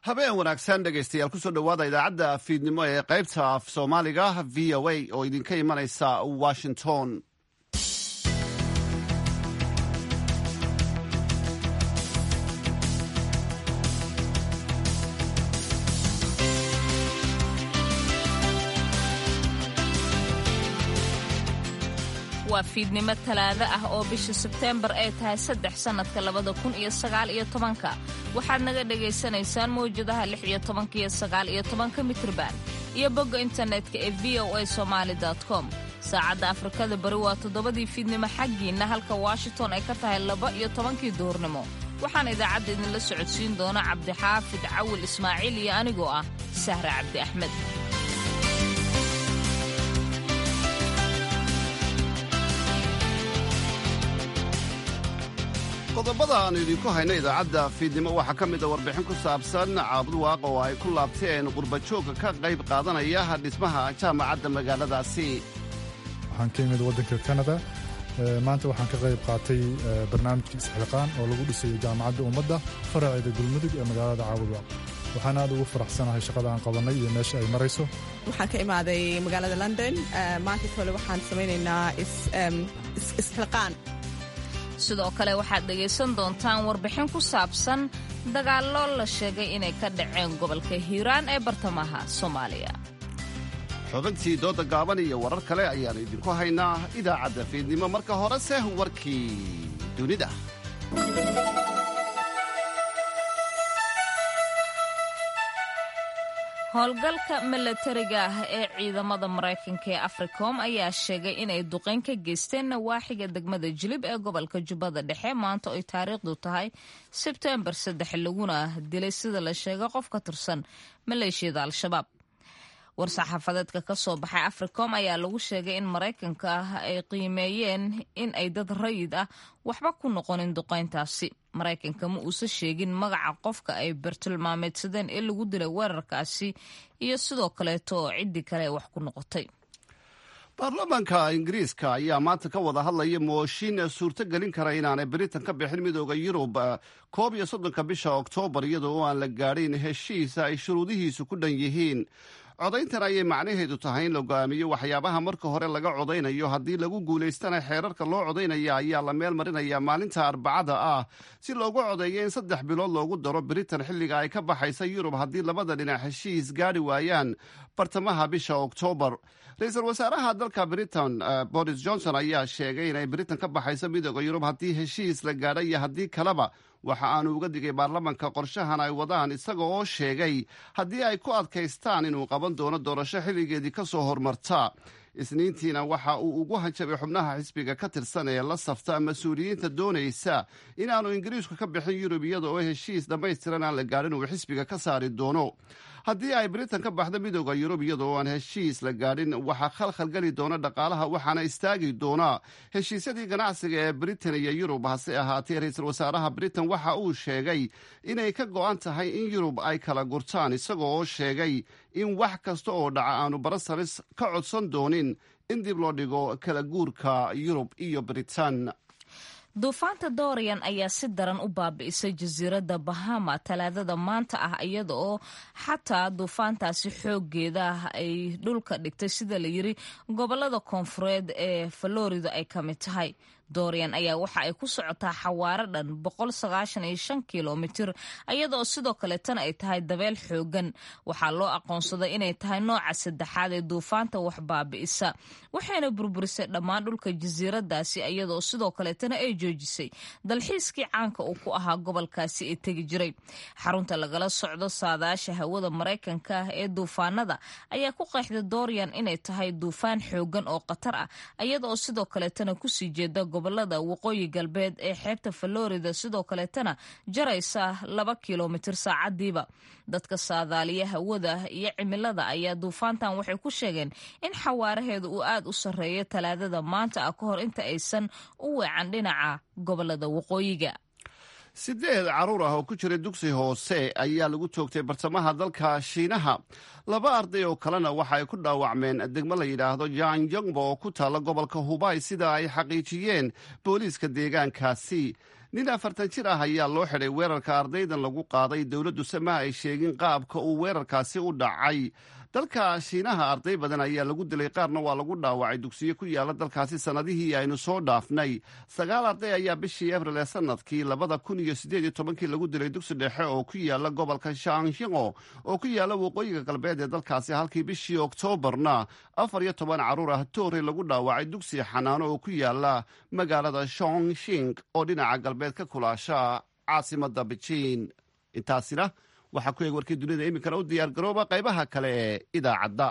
habeen wanaagsan dhegaystayaal kusoo dhowaada idaacadda fiidnimo ee qaybta af soomaaliga v o a oo idinka imanaysa washington waa fiidnimo talaado ah oo bisha sebteembar ay tahay saddex sannadka labada kun iyo sagaal iyo tobanka waxaad naga dhagaysanaysaan mawjadaha lix iyo tobanka iyo sagaal iyo tobanka mitrban iyo bogga internetka ee v o a somaali com saacadda afrikada bari waa toddobadii fiidnimo xaggiinna halka washington ay ka tahay laba iyo tobankii duhurnimo waxaan idaacadda idinla socodsiin doona cabdixaafid cawil ismaaciil iyo anigoo ah sahre cabdi axmed qodobada aanu idinku hayno idaacadda fiidnimo waxaa ka mid a warbixin ku saabsan caabudwaaq oo ay ku laabteen qurbajoogka ka qayb qaadanaya dhismaha jaamacadda magaaladaasi waxaan ka imid waddanka kanada maanta waxaan ka qayb qaatay barnaamijka isxilqaan oo lagu dhisayo jaamacadda ummadda faraceeda gulmudug ee magaalada caabudwaaq waxaan aad ugu faraxsanahay shaqada aan qabannay iyo meesha ay marayso waxaan ka imaaday magaalada london maanta kole waxaan samaynaynaa isxilqaan sidoo kale waxaad dhegaysan doontaan warbixin ku saabsan dagaallo la sheegay inay ka dhaceen gobolka hiiraan ee bartamaha soomaaliya xubintii dooda gaaban iyo warar kale ayaannu idinku haynaa idaacadda fiidnimo marka horese warkii dunida howlgalka milatariga ah ee ciidamada maraykanka ee africom ayaa sheegay inay duqeyn ka geysteen nawaaxiga degmada jilib ee gobolka jubbada dhexe maanta oy taariikhdu tahay sebtembar saddex laguna dilay sida la sheegay qof ka tirsan maleeshiyada al-shabaab war-saxaafadeedka ka soo baxay africom ayaa lagu sheegay in maraykanka ah ay qiimeeyeen in ay dad rayid ah waxba ku noqonin duqeyntaasi maraykanka ma uusan sheegin magaca qofka ay bartilmaameedsadeen ee lagu dilay weerarkaasi iyo sidoo kaleeto oo ciddii kale wax ku noqotay baarlamaanka ingiriiska ayaa maanta ka wada hadlaya mooshin suurto gelin kara inaanay britain ka bixin midooda yurub koob iyo soddonka bisha oktoobar iyadoo oo aan la gaadhin heshiisa ay shuruudihiisu ku dhan yihiin codayntan ayay macnaheedu tahay in la go'aamiyo waxyaabaha marka hore laga codaynayo haddii lagu guulaystana xeerarka loo codaynaya ayaa la meel marinaya maalinta arbacada ah si loogu codeeyo in saddex bilood loogu daro britain xilliga ay ka baxaysa yurub haddii labada dhinac heshiis gaadhi waayaan bartamaha bisha oktoobar ra-iisul wasaaraha dalka britain boris johnson ayaa sheegay inay britain ka baxayso midooda yurub haddii heshiis la gaadha iyo haddii kaleba waxa aanu uga digay baarlamanka qorshahan ay wadaan isaga oo sheegay haddii ay ku adkaystaan inuu qaban doono doorasho xilligeedii ka soo hormarta isniintiina waxa uu ugu hanjabay xubnaha xisbiga ka tirsan ee la safta mas-uuliyiinta doonaysa inaanu ingiriisku ka bixin yurub iyada oo heshiis dhammaystiran aan la gaadhin uu xisbiga ka saari doono haddii ay britain ka baxdo midooda yurub iyada oo aan heshiis la gaadhin waxaa khalkhalgeli doona dhaqaalaha waxaana istaagi doona heshiisyadii ganacsiga ee britain iyo yurub hase ahaatee ra-iisul wasaaraha britain waxa uu sheegay inay ka go'an tahay in yurub ay kala gurtaan isagoo oo sheegay in wax kasta oo dhaca aanu barasalis ka codsan doonin in dib loo dhigo kala guurka yurub iyo britain duufaanta dorian ayaa si daran u baabi'isay jasiiradda bahama talaadada maanta ah iyada oo xataa duufaantaasi xooggeeda ay dhulka dhigtay sida la yiri gobolada koonfureed ee falorida ay ka mid tahay dorian ayaa waxa ay ku socotaa xawaaro dhan kilomitir iyadaoo sidoo kaleetana ay tahay dabeel xoogan waxaa loo aqoonsaday inay tahay nooca saddexaad ee duufaanta wax baabi'isa waxayna burburisay dhammaan dhulka jasiiradaasi iyadaoo sidoo kaleetana ay joojisay dalxiiskii caanka uu ku ahaa gobolkaasi ee tegi jiray xarunta lagala socdo saadaasha hawada maraykanka ah ee duufaanada ayaa ku qeexday dorian inay tahay duufaan xoogan oo khatar ah iyadaoo sidoo kaleetana kusii jeeda gobolada waqooyi galbeed ee xeebta falorida sidoo kaleetana jaraysa laba kilomitir saacadiiba dadka saadaaliya hawada iyo cimilada ayaa duufaantan waxay ku sheegeen in xawaaraheeda uu aad u sarreeyo talaadada maanta ah ka hor inta aysan u weecan dhinaca gobolada waqooyiga sideed carruur ah oo ku jira dugsi hoose ayaa lagu toogtay bartamaha dalka shiinaha laba arday oo kalena waxa ay ku dhaawacmeen degmo la yidhaahdo janjongbo oo ku taalla gobolka hubay sida ay xaqiijiyeen booliiska deegaankaasi nin afartan jir ah ayaa loo xidhay weerarka ardaydan lagu qaaday dowladdu sama ay sheegin qaabka uu weerarkaasi u dhacay dalka shiinaha arday badan ayaa lagu dilay qaarna waa lagu dhaawacay dugsiyo ku yaala dalkaasi sannadihii aynu soo dhaafnay sagaal arday ayaa bishii abril ee sanadkii labada kun iyo siddeed iyo tobankii lagu dilay dugsi dhexe oo ku yaala gobolka shangshingo oo ku yaala waqooyiga galbeed ee dalkaasi halkii bishii oktoobarna afar iyo toban carruur ah toore lagu dhaawacay dugsi xanaano oo ku yaala magaalada shongshing oo dhinaca galbeed ka kulaasha caasimada bejiin intaasina waxaa ku eeg warkii dunida iminkana u diyaar garooba qaybaha kale ee idaacadda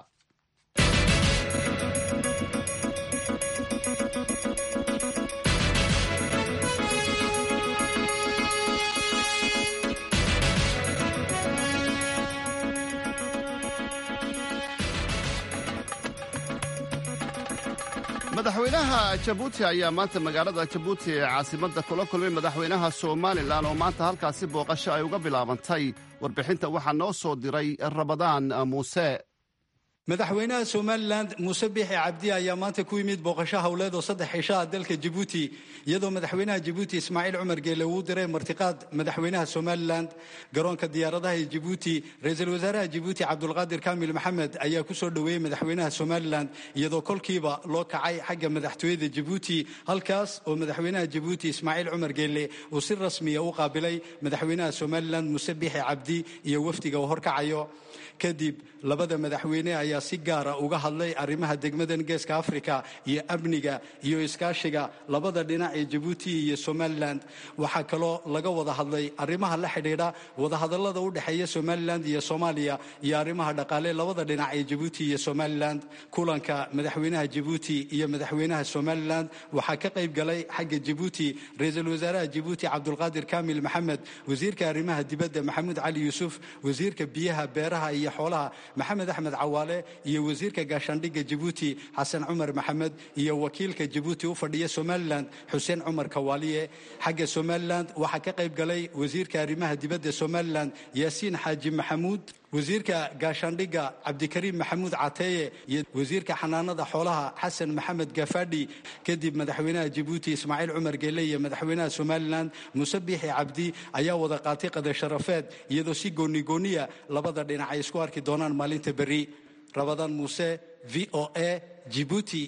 madaxweynaha jabuuti ayaa maanta magaalada jabuuti ee caasimadda kula kulmay madaxweynaha somalilan oo maanta halkaasi booqasho ay uga bilaabantay warbixinta waxaa noo soo diray rabadaan muuse madaxweynaha somalilan muuse biixi cabdi ayaa maanta ku yimid booqasho howleed oo saddex cisho ah dalka jabuuti iyadoo madaxweynaha jabuuti ismaaciil cumar geele uu diray martiqaad madaxweynaha somalilan garoonka diyaaradaha ee jabuuti ra-iisul wasaaraha jabuuti cabdulqaadir kaamil maxamed ayaa ku soo dhoweeyey madaxweynaha somalilan iyadoo kolkiiba loo kacay xagga madaxtooyada jabuuti halkaas oo madaxweynaha jabuuti ismaaciil cumar geele uu si rasmiya u qaabilay madaxweynaha somalilan muuse biixi cabdi iyo wafdiga uu horkacayo kadib labada madaxweyne ayaa si gaara uga hadlay arrimaha degmadan geeska afrika iyo amniga iyo iskaashiga labada dhinac ee jabuuti iyo somalilan waxaa kaloo laga wada hadlay arrimaha la xidhiidha wadahadallada u dhexeeya somalilan iyo soomaaliya iyo arrimaha dhaqaale labada dhinac ee jabuuti iyo somalilan kulanka madaxweynaha jabuuti iyo madaxweynaha somalilan waxaa ka qayb galay xagga jabuuti ra-iisul wasaaraha jabuuti cabdulqaadir kaamil maxamed wasiirka arrimaha dibadda maxamuud cali yuusuf wasiirka biyaha beeraha iyo xoolaha maxamed axmed cawaale iyo wasiirka gaashaandhigga jabuuti xasan cumar maxamed iyo wakiilka jabuuti u fadhiya somalilan xuseen cumar kawaaliye xagga somalilan waxaa ka qayb galay wasiirka arrimaha dibadda somalilan yaasiin xaaji maxamuud wasiirka gaashaandhigga cabdikariim maxamuud cateeye iyo wasiirka xanaanada xoolaha xasan maxamed gafadhi kadib madaxweynaha jabuuti ismaaciil cumar geele iyo madaxweynaha somalilan muuse biixi cabdi ayaa wada qaatay qadar sharafeed iyadoo si goonigooniya labada dhinac ay isku arki doonaan maalinta berri rabadaan muuse v o a jibuuti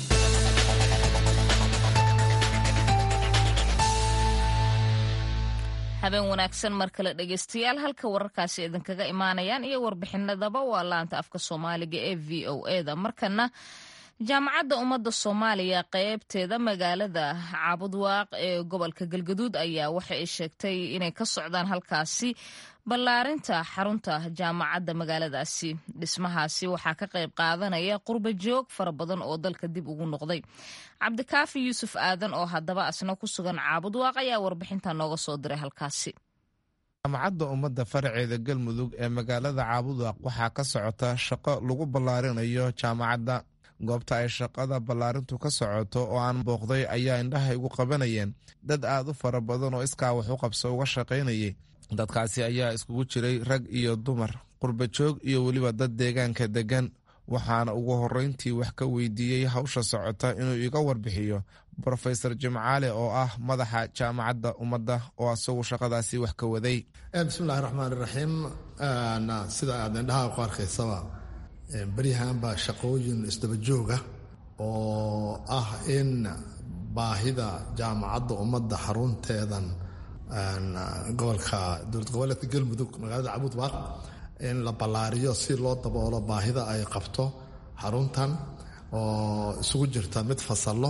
habeen wanaagsan mar kale dhegeystayaal halka wararkaasi idinkaga imaanayaan iyo warbixinadaba waa laanta afka soomaaliga ee v o eda markana jaamacadda ummadda soomaaliya qeybteeda magaalada caabudwaaq ee gobolka galgaduud ayaa waxa ay sheegtay inay ka socdaan halkaasi ballaarinta xarunta jaamacadda magaaladaasi dhismahaasi waxaa ka qayb qaadanaya qurba joog fara badan oo dalka dib ugu noqday cabdikaafi yuusuf aadan oo haddaba asna ku sugan caabudwaaq ayaa warbixinta nooga soo diray halkaasi jaamacadda ummadda faraceeda galmudug ee magaalada caabudwaaq waxaa ka socota shaqo lagu ballaarinayo jaamacadda goobta ay shaqada ballaarintu ka socoto oo aan booqday ayaa indhaha igu qabanayeen dad aad u fara badan oo iskaa wax u qabso uga shaqaynayay dadkaasi ayaa iskugu jiray rag iyo dumar qurba joog iyo weliba dad deegaanka deggan waxaana ugu horreyntii wax ka weydiiyey hawsha socota inuu iga warbixiyo brofesor jimcaale oo ah madaxa jaamacadda ummadda oo asagu shaqadaasi wax ka waday bismillahi raxmaan iraxiim sida aad indhaha ku arkaysaba beryahan baa shaqooyin isdaba jooga oo ah in baahida jaamacadda ummadda xarunteedan gobolka dowlad goboleedka galmudug magaalada cabuudbaaq in la ballaariyo si loo daboolo baahida ay qabto xaruntan oo isugu jirta mid fasallo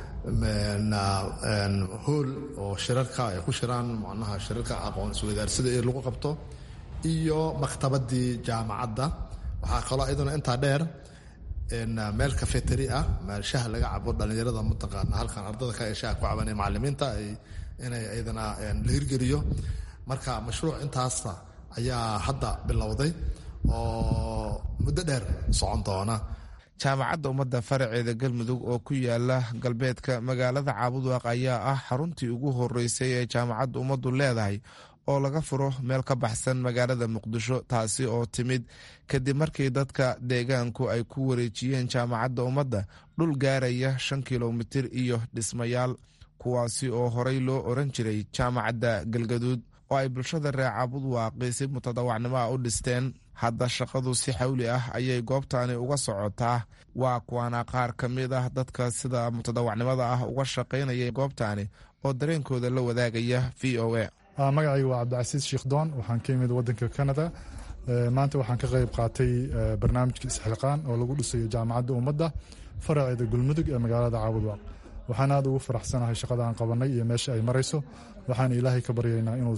hool oo shirarka ay ku shiraan macnaha shirarka aqoon isweydaarsida ee lagu qabto iyo maktabadii jaamacadda waxaa kaloo iyaduna intaa dheer meel kafeteri ah meel shaha laga cabo dhallinyarada mataqaana halkan ardada ka ee shaha ku caban ee macalimiinta inay iyadana la hirgeliyo marka mashruuc intaasa ayaa hadda bilowday oo muddo dheer socon doona jaamacadda ummadda faraceeda galmudug oo ku yaala galbeedka magaalada caabudwaaq ayaa ah xaruntii ugu horeysay ee jaamacadda ummaddu leedahay oo laga furo meel ka baxsan magaalada muqdisho taasi oo timid kadib markii dadka deegaanku ay ku wareejiyeen jaamacadda ummadda dhul gaaraya shan kilomitir iyo dhismayaal kuwaasi oo horey loo oran jiray jaamacadda galgaduud oo ay bulshada reer caabudwaaqi si mutadawacnimo ah u dhisteen hadda shaqadu si xawli ah ayay goobtani uga socotaa waa kuwaana qaar ka mid ah dadka sida mutadawacnimada ah uga shaqaynaya goobtani oo dareenkooda la wadaagaya v o a magacayga waa cabdicasiis sheekh doon waxaan ka imid wadanka canada maanta waxaan ka qayb qaatay barnaamijka isxilqaan oo lagu dhisayo jaamacadda ummadda faraceeda galmudug ee magaalada caabudwaaq waxaan aad ugu faraxsanahay shaqada aan qabanay iyo meesha ay marayso waxaan ilaahay ka baryaynaa inuu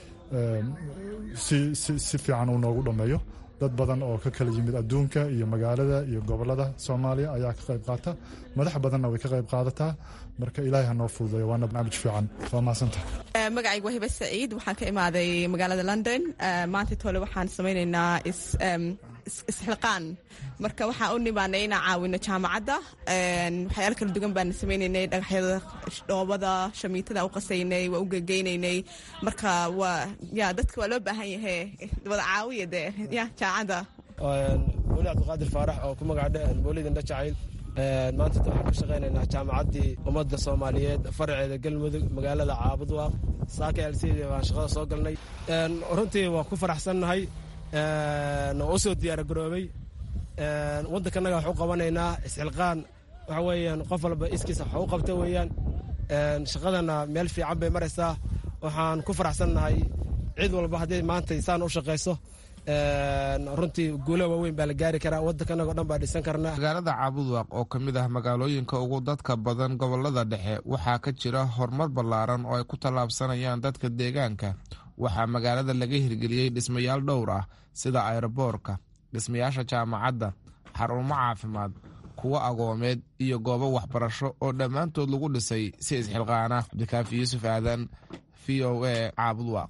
si fiican uu noogu dhammeeyo dad badan oo ka kala yimid adduunka iyo magaalada iyo gobolada soomaaliya ayaa ka qayb qaata madax badanna way ka qayb qaadataa marka ilaahay ha noo fududeeyo waana barnaamij fiican waa mahadsantahay magacayga waa hibe saciid waxaan ka imaaday magaalada london maanta tole waxaan samaynaynaa isxilqaan marka waxaan u nimaanay inaan caawino jaamacadda waxyaalo kala duwan baan samaynaynay dhagaxyada dhoobada shamiitada u qasaynay waa u gegeynaynay marka waa ya dadka waa loo baahan yahay wada caawiya dee ya jaamacadda weli cabdiqaadir faarax oo ku magacdhe boolid indha jacayl maanta waxaan ka shaqaynaynaa jaamacaddii ummadda soomaaliyeed faraceeda galmudug magaalada caabudwaaq saaka alseedi baan shaqada soo galnay runtii waa ku faraxsannahay oo u soo diyaara garoobay waddankanaga wax u qabanaynaa isxilqaan waxa weeyaan qof walba iskiisa wax u qabta weeyaan shaqadana meel fiican bay maraysaa waxaan ku faraxsannahay cid walba haddii maanta saan u shaqayso runtii guulo waaweyn baa la gaari karaa waddankanaga o dhan baa dhisan karnaa magaalada caabudwaaq oo ka mid ah magaalooyinka ugu dadka badan gobolada dhexe waxaa ka jira horumar ballaaran oo ay ku tallaabsanayaan dadka deegaanka waxaa magaalada laga hirgeliyey dhismayaal dhowr ah sida ayroboorka dhismayaasha jaamacadda xarumo caafimaad kuwo agoomeed iyo goobo waxbarasho oo dhammaantood lagu dhisay si isxilqaana cabdikaafi yuusuf aadan v o a caabudwaaq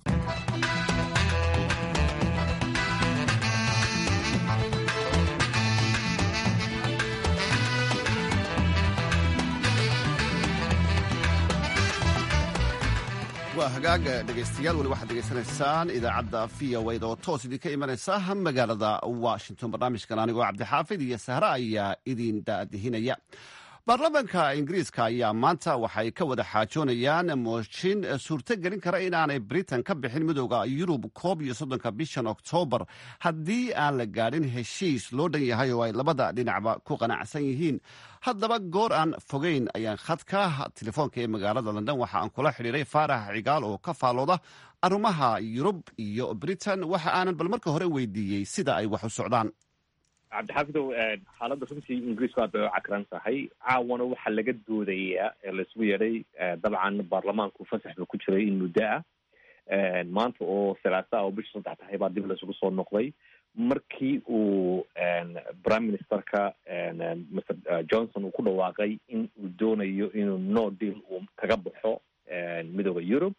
waa hagaaga dhegaystayaal weli waxaad degeysanaysaan idaacadda v o wda oo toos idinka imanaysa magaalada washington barnaamijkan anigoo cabdixaafid iyo sahre ayaa idin daadihinaya baarlamaanka ingiriiska ayaa maanta waxay ka wada xaajoonayaan mooshin suurto gelin kara inaanay britain ka bixin midooda yurub koob iyo soddonka bishan oktoobar haddii aan la gaadhin heshiis loo dhan yahay oo ay labada dhinacba ku qanacsan yihiin haddaba goor aan fogeyn ayaan khadka telefoonka ee magaalada london waxa aan kula xidhiiray faarax cigaal oo ka faallooda arrimaha yurub iyo britain waxa aanan bal marka hore weydiiyey sida ay wax u socdaan cabdixaafidow xaaladda runtii ingiriisku aad bay u cakran tahay caawana waxaa laga doodayaa ee laisugu yeedhay dabcan baarlamaanku fasax ba ku jiray in muddo ah maanta oo salaasa oo bisha saddex tahay baa dib laisugu soo noqday markii uu prime ministerka mr johnson uu ku dhawaaqay in uu doonayo inuu no deal uu kaga baxo midooda europe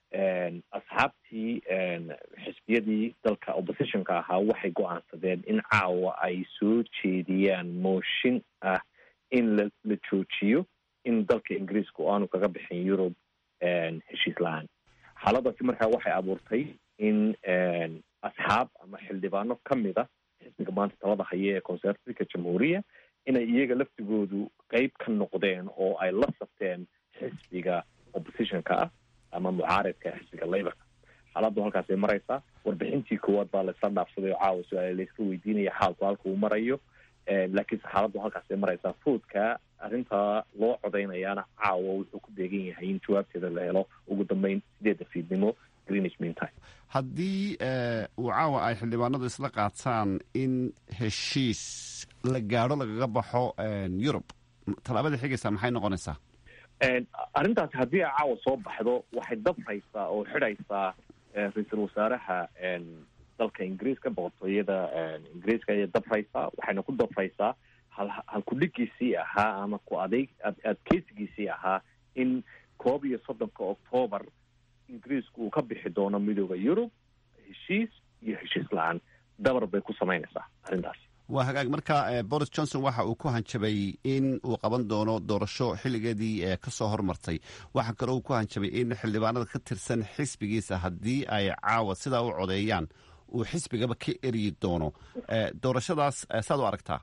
asxaabtii xisbiyadii dalka oppositionka ahaa waxay go-aansadeen in caawa ay soo jeediyaan mooshin ah in la la joojiyo in dalka ingiriiska oo aanu kaga bixin yurub heshiis la-aan xaaladaasi markaa waxay abuurtay in asxaab ama xildhibaano kamid a xisbiga maanta talada haya ee conservativeka jamhuuriya inay iyaga laftigoodu qeyb ka noqdeen oo ay la sabteen xisbiga oppositionka ah ama mucaaridka xisbiga laborka xaaladdu halkaasay maraysaa warbixintii koowaad baa laisla dhaafsaday oo caawa su-aale layska weydiinaya xaalku halka uu marayo laakiinse xaaladdu halkaasay maraysaa foodka arrintaa loo codeynayaana caawa wuxuu ku beegan yahay in jawaabteeda la helo ugu dambeyn sideedda fiidnimo greenwich mean time haddii uu caawa ay xildhibaanadu isla qaataan in heshiis la gaadho lagaga baxo yurub tallaabada xigaysaa maxay noqonaysaa arrintaasi haddii ay caawa soo baxdo waxay dabraysaa oo xidhaysaa ra-iisul wasaaraha dalka ingiriiska boqortooyada ingiriiska ayay dabraysaa waxayna ku dabraysaa hal halkudhigiisii ahaa ama ku adeeg adkeysigiisii ahaa in koob iyo soddonka octoobar ingiriisku uu ka bixi doono midooda yurub heshiis iyo heshiis la-aan dabar bay ku samaynaysaa arrintaasi waa hagaag marka boris johnson waxa uu ku hanjabay in uu qaban doono doorasho xilligeedii kasoo hormartay waxaa kaloo uu ku hanjabay in xildhibaanada ka tirsan xisbigiisa haddii ay caawa sidaa u codeeyaan uu xisbigaba ka eryi doono doorashadaas saad u aragtaa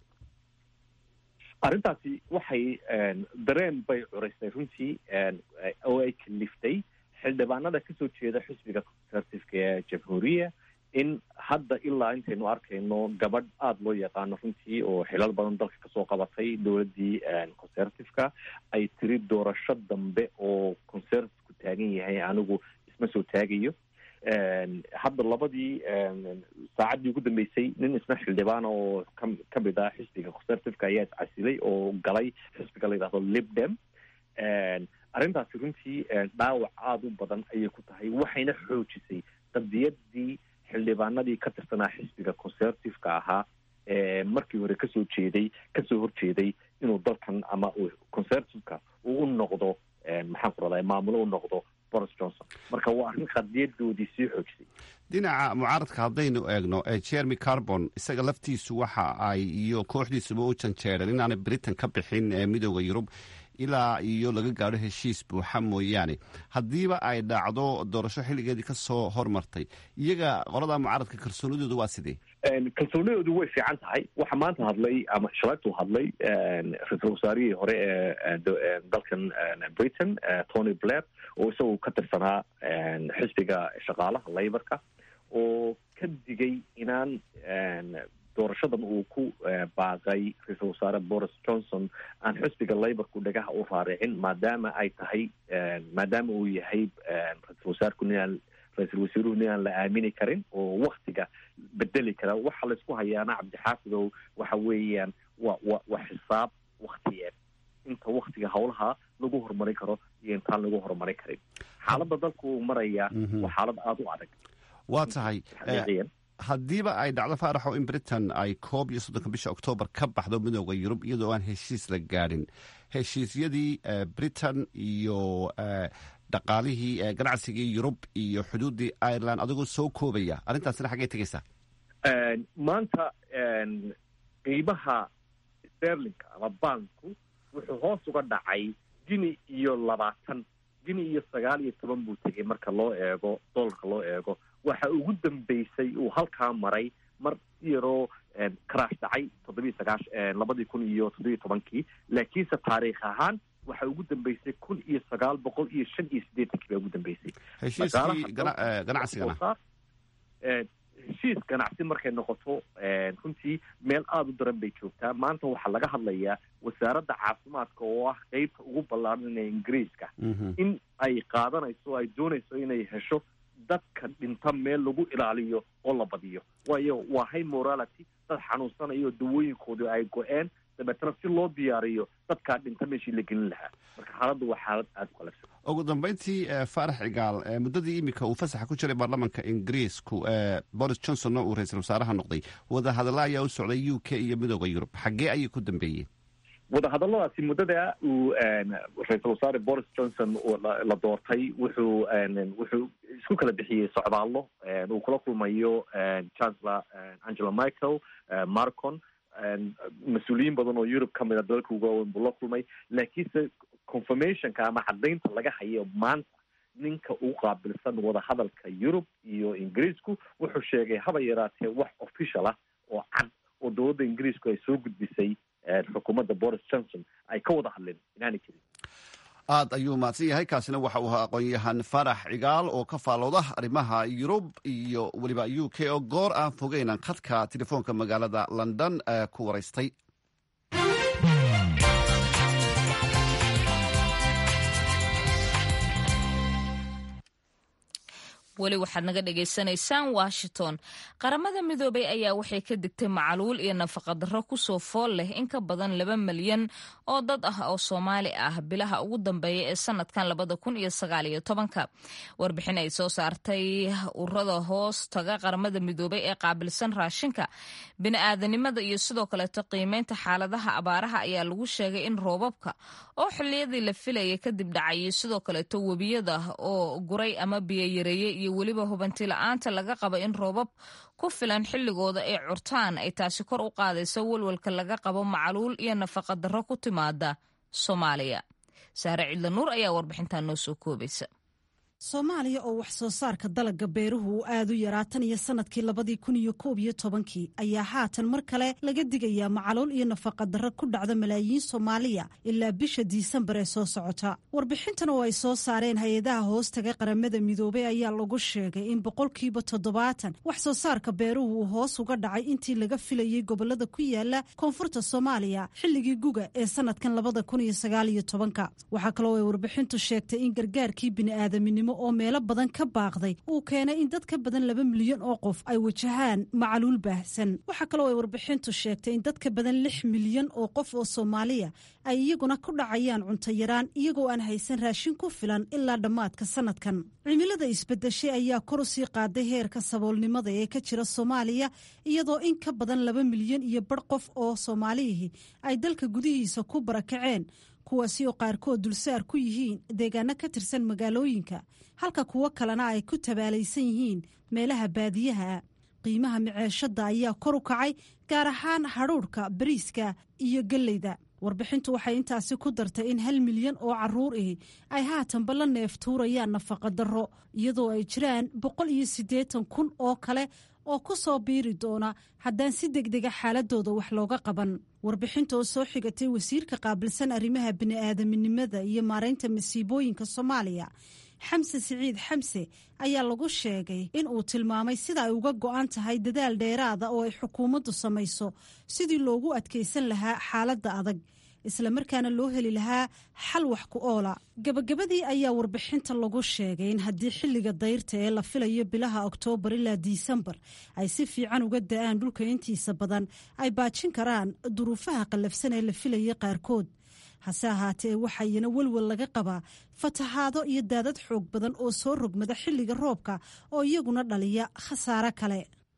arrintaasi waxay dareen bay curaysay runtii oo ay kaliftay xildhibaanada kasoo jeeda xisbiga conservativeka ee jamhuuriya in hadda ilaa intaynu arkayno gabadh aada loo yaqaano runtii oo xilal badan dalka kasoo qabatay dowladdii conservativeka ay tiri doorasho dambe oo conservativku taagan yahay anigu isma soo taagayo hadda labadii saacaddii ugu dambeysay nin isna xildhibaan oo ka kamid ah xisbiga conservativeka ayaa iscasilay oo galay xisbiga la yidhahdo libdem arrintaasi runtii dhaawac aada u badan ayay ku tahay waxayna xoojisay qadiyadii xildhibaanadii ka tirsanaa xisbiga conservativeka ahaa ee markii hore kasoo jeeday kasoo horjeeday inuu dalkan ama conservativeka uu u noqdo maxaan ku radaa maamulo u noqdo boris johnson marka waa arrin qadiyadoodii sii xoojisay dhinaca mucaaradka haddaynu eegno jeremy carbon isaga laftiisu waxa ay iyo kooxdiisuba u janjeereen inaanay britain ka bixin midooda yurub ilaa iyo laga gaadho heshiis buuxa mooyaane haddiiba ay dhacdo doorasho xilligeedii kasoo hormartay iyaga qolada mucaaradka kalsoonidoodu waa sidee kalsoonidoodu way fiican tahay waxaa maanta hadlay ama shalaytuu hadlay ra-iisul wasaarihii hore ee dalkan britain tony blair oo isagu ka tirsanaa xisbiga shaqaalaha laborka oo ka digay inaan doorashadan uu ku baaqay ra-iisul wasaare boris johnson aan xisbiga laborku dhagaha u raaricin maadaama ay tahay maadaama uu yahay ra-isul wasaarku ninaan ra-iisul wasiiruhu ninaan la aamini karin oo waktiga bedeli kara waxa laysku hayaana cabdixaafidow waxa weeyaan wa wa waa xisaab waktiyeed inta waktiga howlaha lagu horumarin karo iyo intaan lagu horumarin karin xaaladda dalku uu maraya waa xaalad aada u adag waa tahay haddiiba ay dhacdo faaraxo in britain ay koob iyo soddonka bisha oktoobar ka baxdo midooda yurub iyadoo aan heshiis la gaadhin heshiisyadii britain iyo dhaqaalihii ganacsigii yurub iyo xuduuddii ireland adigoo soo koobaya arrintaasina xaggay tegaysaa maanta qiimaha sterlinka ama banku wuxuu hoos uga dhacay gini iyo labaatan gini iyo sagaal iyo toban buu tegay marka loo eego dolarka loo eego waxa ugu dambeysay uu halkaa maray mar si yaroo karaash dhacay toddobiiy sagaash labadii kun iyo toddobiiy tobankii laakiinse taariikh ahaan waxa ugu dambeysay kun iyo sagaal boqol iyo shan iyo siddeetankii baa ugu dambeysay heshiiskii ganacsigana heshiis ganacsi markay noqoto runtii meel aada u daran bay joogtaa maanta waxaa laga hadlayaa wasaaradda caafimaadka oo ah qeybta ugu ballaaran ee ingiriiska in ay qaadanayso ay doonayso inay hesho dadka dhinta meel lagu ilaaliyo oo la badiyo waayo waa high morality dad xanuunsanayo dawooyinkoodu ay go-een dabeetana si loo diyaariyo dadkaa dhinta meeshii la gelin lahaa marka xaaladdu waa xaalad aada u qalabsan ugu dambeyntii faarax cigaal muddadii iminka uu fasaxa ku jiray baarlamanka ingiriisku boris johnsonna uu ra-iisul wasaaraha noqday wadahadalla ayaa u socday u k iyo midooda yurub xaggee ayay ku dambeeyeen wadahadalladaasi muddada uu ra-iisul wasaare boris johnson la doortay wuxuu wuxuu isku kala bixiyey socdaallo uu kula kulmayo chancellor angela michael marcon mas-uuliyiin badan oo yurub ka mid a dalalka ugu waaweyn buu la kulmay laakiinse confirmationka ama caddaynta laga hayo maanta ninka ugu qaabilsan wadahadalka yurub iyo ingiriisku wuxuu sheegay haba yaraatee wax official ah oo cad oo dowladda ingiriisku ay soo gudbisay xukuumadda boris johnson ay ka wada hadleen inaanay jirin aad ayuu mahadsan yahay kaasina waxa uu ahaa aqoon-yahan farax cigaal oo ka faalooda arrimaha yurub iyo weliba u k oo goor aan fogeynan khadka telefoonka magaalada london ku waraystay weli waxaad naga dhagaysanaysaan washington qaramada midoobay ayaa waxay ka digtay macaluul iyo nafaqadarro kusoo fool leh in ka badan laba milyan oo dad ah oo soomaali ah bilaha ugu dambeeya ee sanadkan labada kun iyo sagaal iyo tobanka warbixin ay soo saartay urada hoos taga qaramada midoobay ee qaabilsan raashinka bini-aadanimada iyo sidoo kaleeto qiimeynta xaaladaha abaaraha ayaa lagu sheegay in roobabka oo xilliyadii la filayay kadib dhacayay sidoo kaleeto webiyada oo guray ama biyoyareeyey iyo weliba hubanti la-aanta laga qaba in roobab ku filan xilligooda ay curtaan ay taasi kor u qaadayso walwalka laga qabo macaluul iyo nafaqa darro ku timaada soomaaliya saare cidla nuur ayaa warbixintan noo soo koobaysa soomaaliya oo wax soo saarka dalagga beeruhu uu aad u yaraa tan iyo sanadkii labadii kun iyo koob iyo tobankii ayaa haatan mar kale laga digayaa macaluul iyo nafaqa darro ku dhacda malaayiin soomaaliya ilaa bisha diisembar ee soo socota warbixintan oo ay soo saareen hay-adaha hoostaga qaramada midoobey ayaa lagu sheegay in boqolkiiba toddobaatan wax soo saarka beeruhu uu hoos uga dhacay intii laga filayey gobolada ku yaala koonfurta soomaaliya xilligii guga ee sanadkan labada kun iyo sagaal iyo tobanka waxaa kaloo ay warbixintu sheegtay in gargaarkii bini'aadaminimo oo meelo badan ka baaqday uu keenay in dad ka badan laba milyan oo qof ay wajahaan macaluul baahsan waxaa kaloo ay warbixintu sheegtay in dad ka badan lix milyan oo qof oo soomaaliya ay iyaguna ku dhacayaan cunto yaraan iyagoo aan haysan raashin ku filan ilaa dhammaadka sanadkan cimilada isbedeshay ayaa kor u sii qaaday heerka saboolnimada ee ka jira soomaaliya iyadoo in ka badan laba milyan iyo bar qof oo soomaaliyihii ay dalka gudihiisa ku barakaceen kuwaasi oo qaarkood dulsaar ku yihiin deegaano ka tirsan magaalooyinka halka kuwo kalena ay ku tabaalaysan yihiin meelaha baadiyaha qiimaha miceeshadda ayaa kor u kacay gaar ahaan hadhuudhka bariiska iyo gelleyda warbixintu waxay intaasi ku dartay in hal milyan oo caruur ahi ay haatanba la neef tuurayaan nafaqa darro iyadoo ay jiraan boqol iyo siddeetan kun oo kale oo ku soo biiri doona haddaan si degdega xaaladooda wax looga qaban warbixinta oo soo xigatay wasiirka qaabilsan arrimaha bini'aadaminimada iyo maaraynta masiibooyinka soomaaliya xamse siciid xamse ayaa lagu sheegay in uu tilmaamay sida ay uga go'an tahay dadaal dheeraada oo ay xukuumaddu samayso sidii loogu adkaysan lahaa xaaladda adag islamarkaana loo heli lahaa xal wax ku oola gabagabadii ayaa warbixinta lagu sheegay in haddii xilliga dayrta ee la filayo bilaha oktoobar ilaa disembar ay si fiican uga da'aan dhulka intiisa badan ay baajin karaan duruufaha qallafsan ee la filayay qaarkood hase ahaatee waxayana welwel laga qabaa fatahaado iyo daadad xoog badan oo soo rogmada xilliga roobka oo iyaguna dhaliya khasaare kale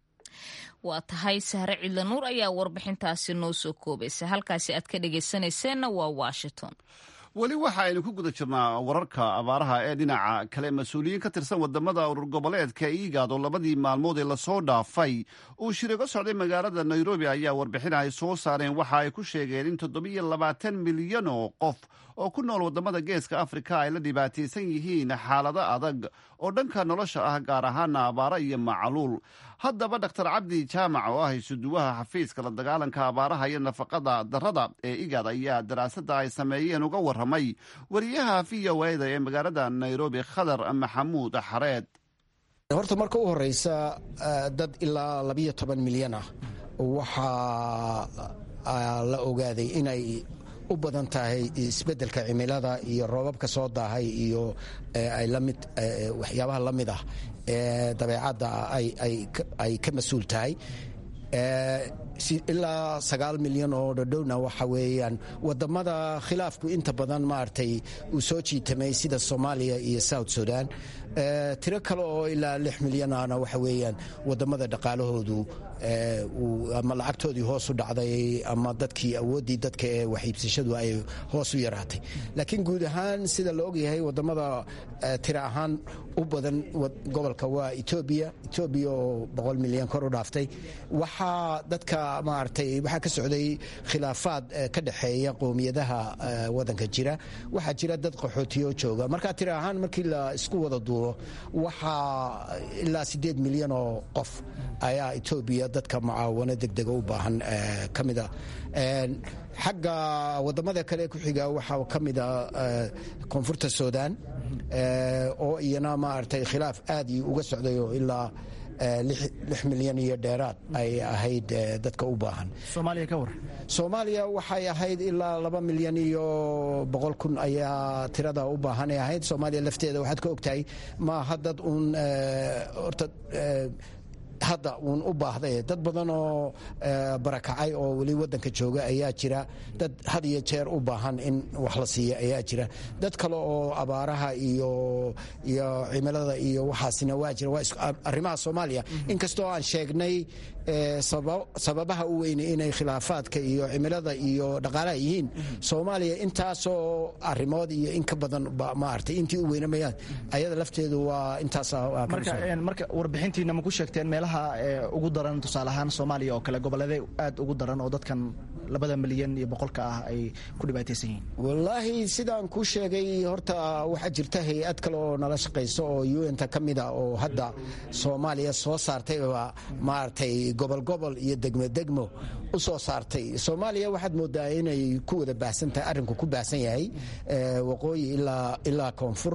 waa tahay sahre cidla nuur ayaa warbixintaasi noo soo koobaysa halkaasi aad ka dhegaysanayseena waa washington weli waxa aynu ku guda jirnaa wararka abaaraha ee dhinaca kale mas-uuliyiin ka tirsan wadamada urur goboleedka iigaad oo labadii maalmood ee lasoo dhaafay uu shirigo socday magaalada nairobi ayaa warbixin ay soo saareen waxa ay ku sheegeen in toddobiyo labaatan milyan oo qof oo ku nool wadamada geeska afrika ay la dhibaataysan yihiin xaalado adag oo dhanka nolosha ah gaar ahaana abaaro iyo macaluul haddaba dhaktar cabdi jaamac oo ah isuduwaha xafiiska la dagaalanka abaaraha iyo nafaqada darada ee igaad ayaa daraasada ay sameeyeen uga waramay wariyaha v o eda ee magaalada nairobi khadar maxamuud xareed horta marka u horeysa dad ilaa labiyo toban milyan ah waxaa la ogaaday inay u badan tahay isbeddelka cimilada iyo roobabka soo daahay iyo lamid waxyaabaha la mid ah ee dabeecadda ay ka mas-uul tahay ilaa sagaal milyan oo dhodhowna waxa weeyaan wadamada khilaafku inta badan maaragtay uu soo jiitamay sida soomaaliya iyo south sudan tiro kale oo ilaa lix milyanana waxa weeyaan wadamada dhaqaalahoodu ama lacagtoodii hoos u dhacday ama dadkii awooddii dadka ee waxiibsashadu ay hoos u yaraatay laakiin guud ahaan sida la ogyahay wadamada tiro ahaan u badan gobolka waa etoobiya etoobiya oo boqol milyan kor u dhaaftay waxaa dadka maaragtay waxaa ka socday khilaafaad ka dhexeeya qowmiyadaha wadanka jira waxaa jira dad qaxootiyo jooga marka tiro ahaan markii la isku wada duulo waxaa ilaa siddeed milyan oo qof ayaa etoobiya dadka mucaawano degdega u baahan ka mida xagga wadamada kale ku xiga waxaa ka mida koonfurta sudan oo iyana maaragtay khilaaf aad uga socday oo ilaa lix milyan iyo dheeraad ay ahayd dadka u baahan soomaaliya waxay ahayd ilaa laba milyan iyo boqol kun ayaa tirada u baahan ay ahayd soomaaliya lafteeda waxaad ka ogtahay maaha dad uun horta hadda uun u baahday dad badan oo barakacay oo weli wadanka jooga ayaa jira dad had iyo jeer u baahan in wax la siiya ayaa jira dad kale oo abaaraha iyo iyo cimilada iyo waxaasina waa jira waa arrimaha soomaaliya inkastoo aan sheegnay sababaha u weyne inay khilaafaadka iyo cimilada iyo dhaqaalaha yihiin soomaaliya intaasoo arimood iyo in ka badan maartay intii u weynamayaan ayada lafteedu waa intaasmarka warbixintiina ma ku sheegteen meelaha ugu daran tusaale ahaan soomaaliya oo kale goboleede aad ugu daran oo dadkan labada milyan iyo boqolka ah ay ku dhibaataysan yihiin wallaahi sidaan kuu sheegay horta waxaa jirta hay-ad kale oo nala shaqayso oo un-ta ka mida oo hadda soomaaliya soo saartayba maaragtay gobol gobol iyo degmo degmo u soo saartay soomaaliya waxaad moodaa inay ku wada baahsan tahay arrinku ku baahsan yahay waqooyi ilaa koonfur